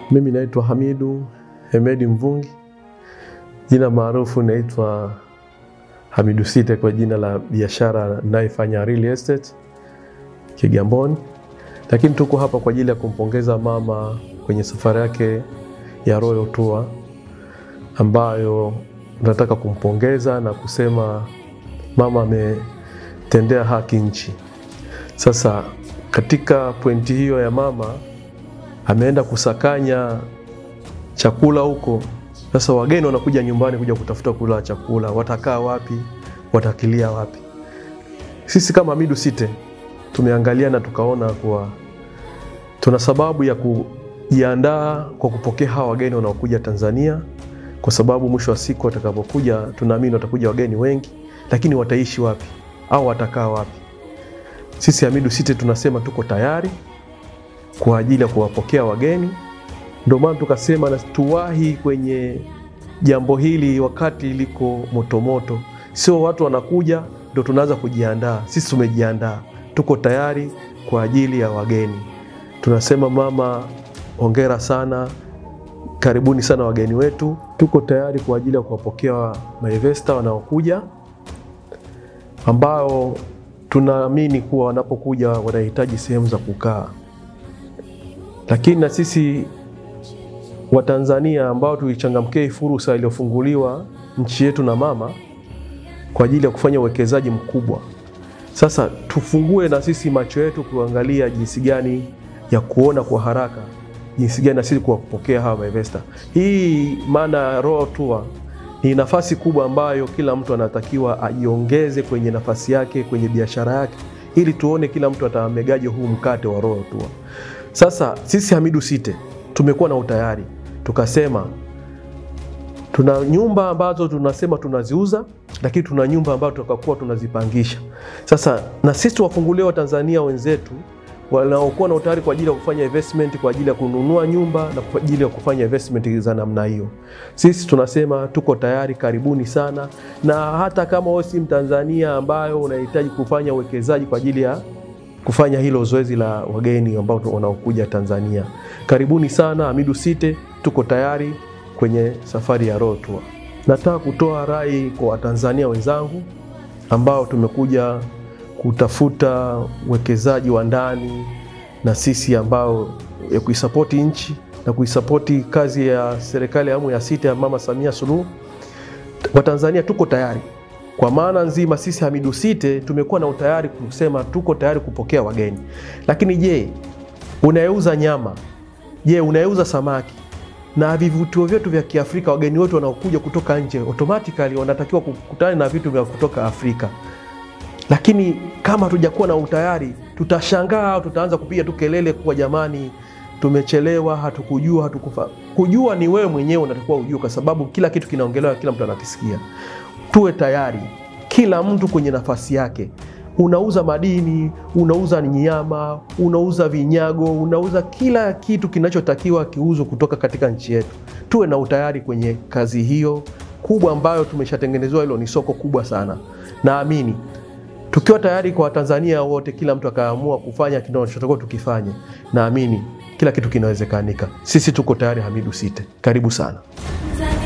Mimi naitwa Hamidu Hemedi Mvungi, jina maarufu naitwa Hamidu Site kwa jina la biashara ninayofanya real estate Kigamboni, lakini tuko hapa kwa ajili ya kumpongeza mama kwenye safari yake ya Royal Tour ambayo nataka kumpongeza na kusema mama ametendea haki nchi. Sasa katika pointi hiyo ya mama ameenda kusakanya chakula huko. Sasa wageni wanakuja nyumbani kuja kutafuta kula chakula, watakaa wapi? Watakilia wapi? Sisi kama Hamidu Site tumeangalia na tukaona kuwa tuna sababu ya kujiandaa kwa kupokea hawa wageni wanaokuja Tanzania, kwa sababu mwisho wa siku watakapokuja, tunaamini watakuja wageni wengi, lakini wataishi wapi au watakaa wapi? Sisi Hamidu Site tunasema tuko tayari kwa ajili ya kuwapokea wageni. Ndio maana tukasema na tuwahi kwenye jambo hili wakati liko motomoto, sio watu wanakuja ndo tunaanza kujiandaa. Sisi tumejiandaa, tuko tayari kwa ajili ya wageni. Tunasema mama, hongera sana, karibuni sana wageni wetu. Tuko tayari kwa ajili ya kuwapokea maivesta wanaokuja ambao tunaamini kuwa wanapokuja wanahitaji sehemu za kukaa, lakini na sisi Watanzania ambao tuichangamkia hii fursa iliyofunguliwa nchi yetu na mama kwa ajili ya kufanya uwekezaji mkubwa. Sasa tufungue na sisi macho yetu kuangalia jinsi gani ya kuona kwa haraka jinsi gani na sisi kuwapokea hawa maivesta. Hii maana Royal Tour ni nafasi kubwa ambayo kila mtu anatakiwa ajiongeze kwenye nafasi yake kwenye biashara yake, ili tuone kila mtu atamegaje huu mkate wa Royal Tour. Sasa sisi Hamidu Site tumekuwa na utayari, tukasema tuna nyumba ambazo tunasema tunaziuza, lakini tuna nyumba ambazo tutakuwa tunazipangisha. Sasa na sisi tuwafungulie Watanzania wenzetu wanaokuwa na utayari kwa ajili ya kufanya investment kwa ajili ya kununua nyumba na kwa ajili ya kufanya investment za namna hiyo. Sisi tunasema tuko tayari, karibuni sana, na hata kama wewe si Mtanzania ambayo unahitaji kufanya uwekezaji kwa ajili ya kufanya hilo zoezi la wageni ambao wanaokuja Tanzania, karibuni sana Hamidu Site, tuko tayari kwenye safari ya Royal Tour. Nataka kutoa rai kwa Watanzania wenzangu ambao tumekuja kutafuta uwekezaji wa ndani na sisi ambao ya kuisapoti nchi na kuisapoti kazi ya serikali ya awamu ya sita ya Mama Samia Suluhu. Watanzania tuko tayari kwa maana nzima, sisi Hamidu Site tumekuwa na utayari kusema tuko tayari kupokea wageni. Lakini je, unayeuza nyama? Je, unayeuza samaki? na vivutio vyetu vya Kiafrika, wageni wetu wanaokuja kutoka nje automatically wanatakiwa kukutana na vitu vya kutoka Afrika lakini kama hatujakuwa na utayari tutashangaa au tutaanza kupiga tu kelele kwa jamani, tumechelewa, hatukujua, hatukufa. Kujua ni wewe mwenyewe unatakiwa ujue, kwa sababu kila kitu kinaongelewa, kila mtu anakisikia. Tuwe tayari, kila mtu kwenye nafasi yake. Unauza madini, unauza nyama, unauza vinyago, unauza kila kitu kinachotakiwa kiuzwe kutoka katika nchi yetu. Tuwe na utayari kwenye kazi hiyo kubwa ambayo tumeshatengenezewa. Hilo ni soko kubwa sana, naamini tukiwa tayari kwa Watanzania wote, kila mtu akaamua kufanya kinachotakiwa tukifanye, naamini kila kitu kinawezekanika. Sisi tuko tayari, Hamidu Site, karibu sana.